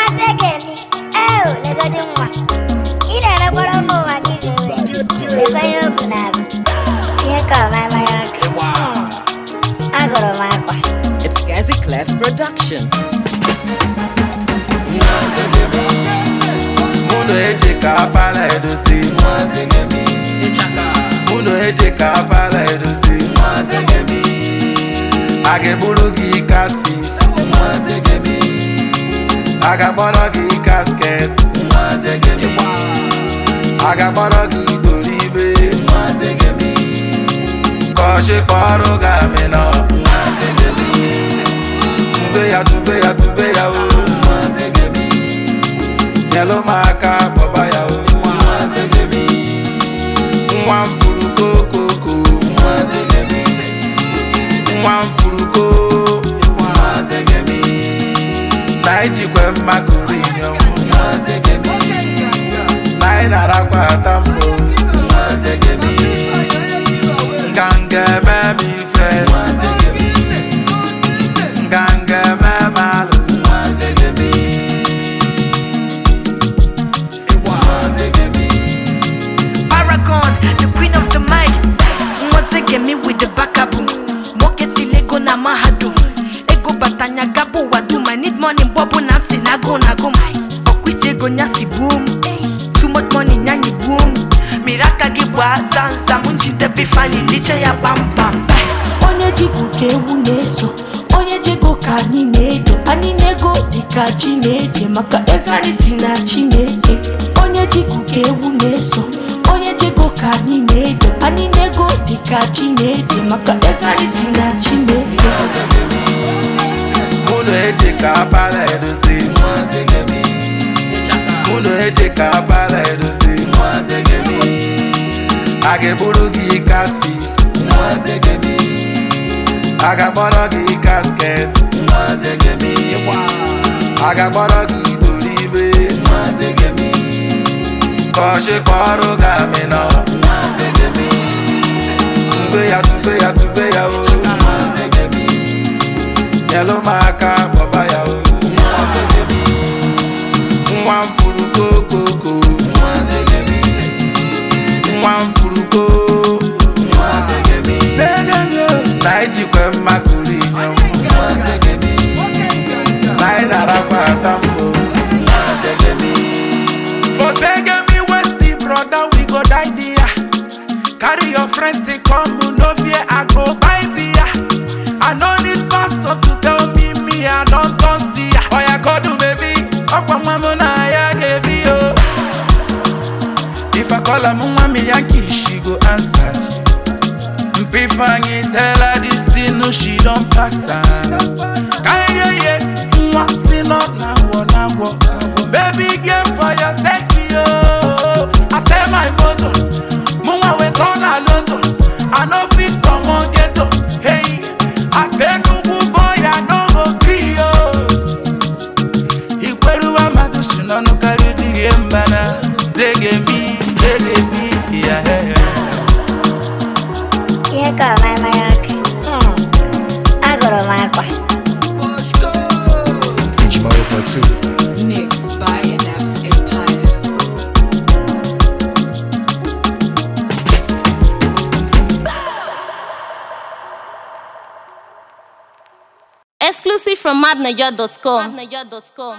Maazị Ekemi, ewu legodi nwa. Ị na-emekwara ụmụ ụwa gị iwe. Lekwa ihe o bu n'azụ. Ihe ka ọmama ya aka. Agụrụ m akwa. It's Gazi Clef Productions. Uno eje ka abala edozi Uno eje ka abala edozi A ga-egburu gị catfish A ga-akpọrọ gị casket A ga-akpọrọ gị doribe Ka ọchị kpọrọ gị amịnọ Tube ya tube ya tube ya o nyelụ m aka kpọba ya o nwa m furu kokoko nwa m furu ko na ijikwe mmakụrụ inyom na anyị narakwa ata mbụ nganga eme m ife nganga eme m alụ Paragon, the queen of the mic. Once again, me with the backup. Moke silego na mahadum. Ego batanya gabo wadum. I need money, bobo na sinago na gum. Okwisi ego nyasi boom. Too much money nyanyi boom. Miraka gibwa zanza munjinde bifani liche ya bam bam. onye ji ka ewu na-eso onye jego ka anyị na-edo anyị na-ego dịka chi na-ede maka ego anyị si na chineke onye ji ka ewu na-eso onye jego ka anyị na-edo anyị na-ego dịka chi na-ede maka ego anyị si na chineke Uno eje ka abala edozi Uno eje ka abala edozi A ga-egburu gị catfish A ga-akpọrọ gị casket A ga-akpọrọ gị doribe Ka ọchị kpọrọ gị amịnọ Tube ya tube ya tube ya o nyelụ m aka kpọba ya o nwa m furu kokoko nwa m furu ko na ijikwe mmakụrụ inyom na anyị narakwa ata mbụ For Segemi Westy, brother, we go die there. Carry your friends, say come, no fear, I go buy beer. I no need pastor to tell me, me, I don't come see ya. Oh, yeah, go do, baby. Okwa mama na ya gebi, oh. If I call her mama, me Yankee, she go answer. Mpifanyi tell her this thing, no, she don't pass her. Kaya ye, mwa si no na wo na wo. Baby girl for your sake, yo. I say my motto, mwa we turn a lotto. I no fit come on ghetto. Hey, I say kuku boy, I no go gree yo. Ikweru wa madu shino no kari jige mbana. Zege mi, zege mi, yeah, yeah, yeah. Ihe ka ọmama ya aka. Hmm. Agụrụ m akwa. Ijimaro for two. Mixed by Naps Empire. Exclusive from madniger.com.